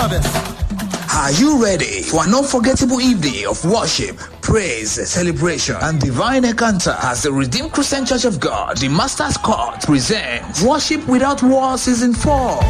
service. Are you ready for an unforgettable evening of worship, praise, celebration, and divine encounter as the Redeemed Christian Church of God, the Master's Court, presents Worship Without War Season 4?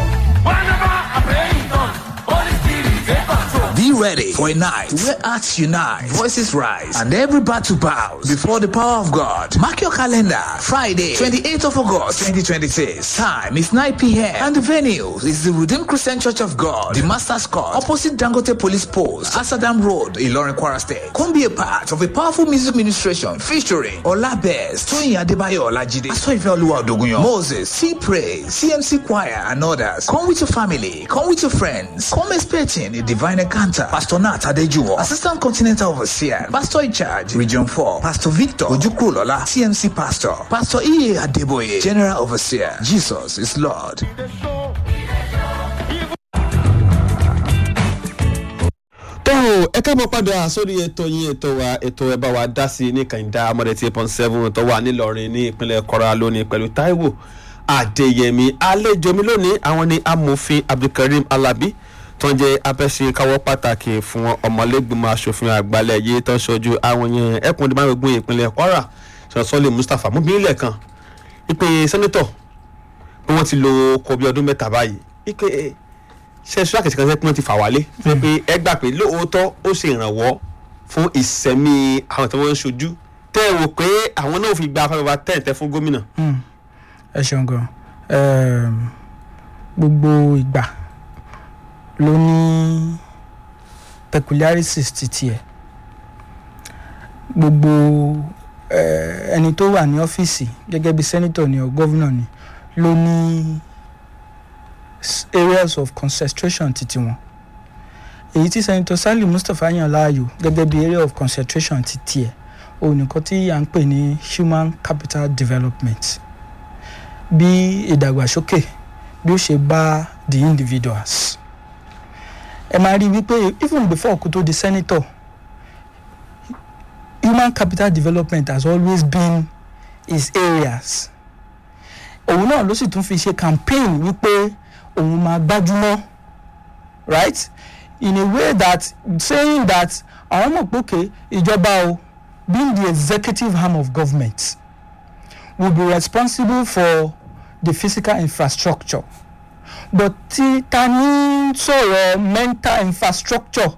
Be ready for a night where hearts unite, voices rise, and every battle bows before the power of God. Mark your calendar. Friday, 28th of August, 2026. Time is 9 p.m. And the venue is the Redeemed Christian Church of God, the Master's Court, opposite Dangote Police Post, Asadam Road, Ilorin, Kwara State. Come be a part of a powerful music ministration featuring Olabez, Toyin Adebayo Olajide, Asoife Oluwa Odogunyan, Moses, C Praise, CMC Choir, and others. Come with your family. Come with your friends. Come expecting a divine encounter. Pastor Nat Adejuwo, Assistant Continental Overseer, Pastor in charge, Region 4, Pastor Victor Ojukrulola, CMC Pastor, Pastor E. Adeboye, General Overseer. Jesus is Lord. tó ẹ ká mọ padà sórí ètò yín ètò wa ètò ẹ bá wa dá sí ní kàìndá amọ̀dé tí point seven tó wà nílọrin ní ìpínlẹ̀ kọ́ra lónìí pẹ̀lú taiwo adéyẹmí àlejò mi lónìí àwọn ní amòfin abdulkareem alabi tó ń jẹ́ abẹ́sẹ̀káwọ́ pàtàkì fún ọmọlẹ́gbìmọ̀ asòfin àgbàlẹ̀ yìí tó ń ṣojú àwọn yẹn ẹkùn ìdìbò ìpínlẹ̀ kwara sọ̀sọ́lẹ̀ mustapha mú bílẹ̀ kan ìpè sẹ́nẹ́tọ̀ bí wọ́n ti lo kọ bí ọdún mẹ́ta báyìí ìpè ṣe ṣúra kìtìkan sẹ́ pé wọ́n ti fà wálé ṣe pé ẹ gbà pé lóòótọ́ ó ṣe ìrànwọ́ fún ìsẹ̀mí àwọn tí wọ́n ń ṣojú tẹ́ ẹ wò pé àwọn náà fi gba afẹ́fẹ́ tẹ́ǹtẹ́ fún gómìnà. ẹ ṣeun gan um, gbogbo ìgbà ló ní peculiarities ti tiẹ̀ gbogbo eh, ẹni tó wà ní ọ́fíìsì gẹ́gẹ́ bí sẹ́nitọ̀ ni ọ̀ gọ́vnà ni ló ní s- areas of concentration ti tiwọn èyí tí sẹ́nitọ̀ sali mustapha yàn láàyò gẹ́gẹ́ bí area of concentration ti tiẹ̀ òun nìkan tí à ń pè ní human capital development bí ìdàgbàsókè bí ó ṣe bá the individuals ẹ máa rí i wípé even before kó tó di senator human capital development has always been his areas òun náà ló sì tún fi ṣe campaign wípé òun máa gbájúmọ́ right in a way that saying that àwọn mọ̀ pé okay ìjọba o being the executive arm of government will be responsible for the physical infrastructure but tí ta ní sọ̀rọ̀ mental infrastructure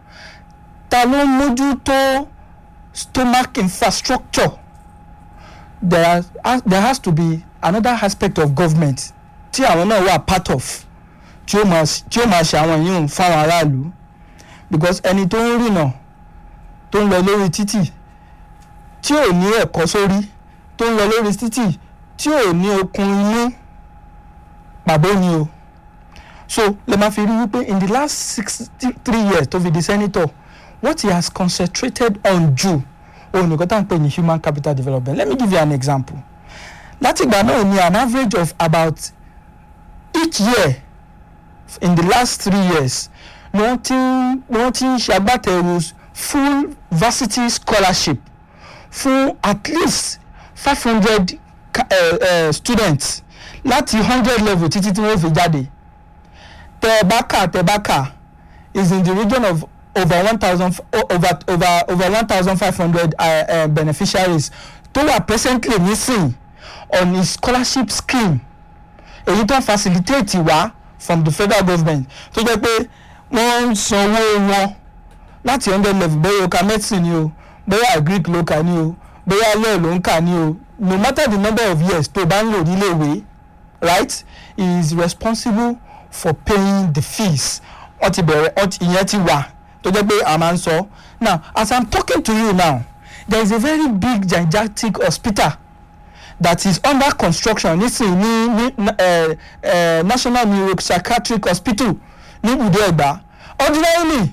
ta ló ń mójútó stomach infrastructure there, are, there has to be another aspect of government tí àwọn náà wà part of tí ó máa tí ó máa ṣe àwọn yìí fáwọn aráàlú because ẹni tó ń rìnà tó ń lọ lórí títì tí ò ní ẹ̀kọ́ sórí tó ń lọ lórí títì tí ò ní okun inú pàbó ni o so lè máa fi rí wípé in the last sixty three years tó fi di senator what he has concentrated on jù òun nìkan tá à ń pè ní human capital development let me give you an example látìgbà náà ni an average of about each year in the last three years ni wọ́n ti ń ni wọ́n ti ń ṣàgbàtẹ̀rù full varsity scholarship fún at least five hundred uh, uh, students láti hundred level títí tí wọ́n fi jáde tẹ̀bákà tẹ̀bákà is in the region of over one thousand over over over one thousand five hundred uh, uh, beneficiaries tó wà presently nísìn on his scholarship scheme èyí tó facilitate wá from the federal government tó jẹ́ pé wọ́n ń sanwó wọn láti hundred level bóyá o ka medicine ni o bóyá agric ló kà ní o bóyá law ló ń kà ní o no matter the number of years tó bá ń lò níléèwé right he is responsible for paying the fees wọ́n ti bẹ̀rẹ̀ wọ́n ti ìyẹn ti wà tó jẹ́ pé a máa ń sọ now as i'm talking to you now there is a very big gigantic hospital that is under construction nísìnyí ní ní uh, uh, national neuropsychiatric hospital ní ibùdó ẹ̀gbá ordinarily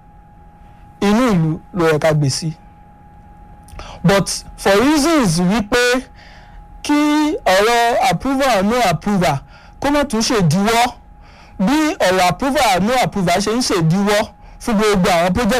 inú ìlú ló yẹ ká gbé sí but for reasons wípé kí ọ̀rọ̀ approval no approval kó má tún ṣèdíwọ́ bí ọ̀rọ̀ approval no approval ṣe ń ṣèdíwọ́ fún gbogbo àwọn project